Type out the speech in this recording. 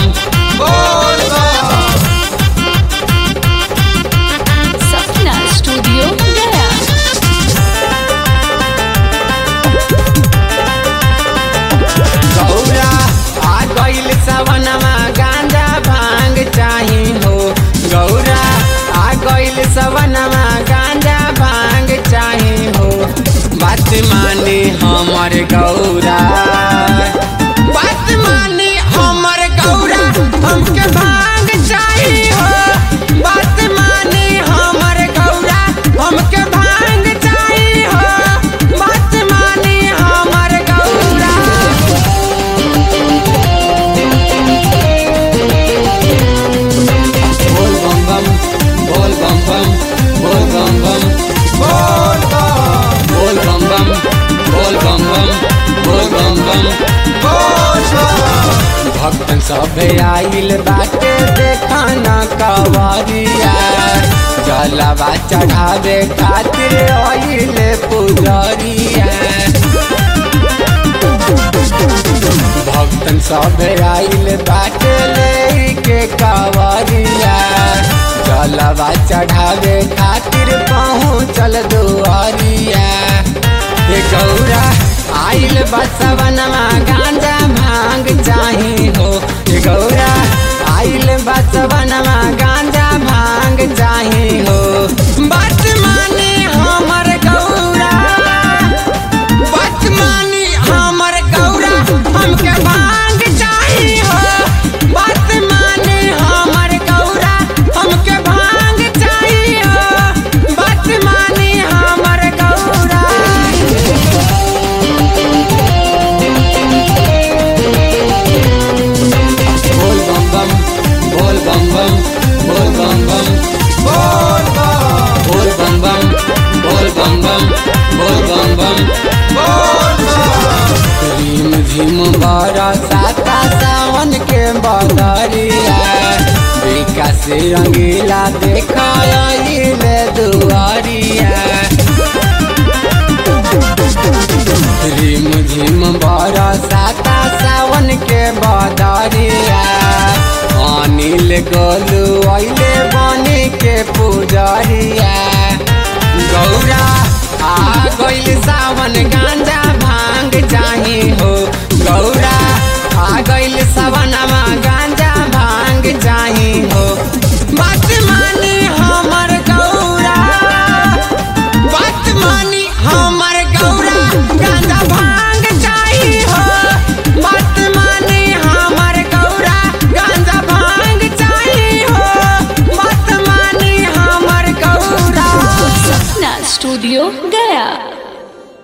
बोल बम सपना स्टूडियो गया गौरा आ गइल सवनमा गांजा भांग चाही हो गौरा आ गइल सवनमा गांजा भांग चाही हो बात माने हमर गौरा बात माने हमर गौरा हमके भांग चाही हो बात माने हमर गौरा हमके भांग चाही हो बात माने हमर गौरा बोल बम बम बोल बम बम बोल बम बम बोल बम बोल बम बम बोल बम बम बोल बम बम भक्तन सभे आइल बाटे देखाना कवरिया जलवा चढ़ावे खातिर आइल पुजरिया भक्तन सब आइल बाटे लेके कावरिया जलवा चढ़ावे खातिर पहुँचल दुआरिया हे गौरा आइल बसवनमा गांजा भांग चाही हो हे गौरा आइल बसवनमा गांजा भांग चाही हो बात माने हमर गौरा बदमानी हमर गौरा हमके भांग चाही हो बदमानी हमर गौरा हमके भांग चाही हो बदमानी हमर गौरा बोल बम बम बोल बम बम बोल बम बम बोल बम बम बोल बम बम बोल बम बम झिम झिम बारा साता सावन के बदरिया विकास रंगीला देखाइले दुआरिया झिम झिम बारा साता सावन के बदरिया अनिल गोलू अइले बनी के पुजरिया गौरा आ गइल सावन गांजा भांग चाही हो गौरा आ गइल सावनमा गांजा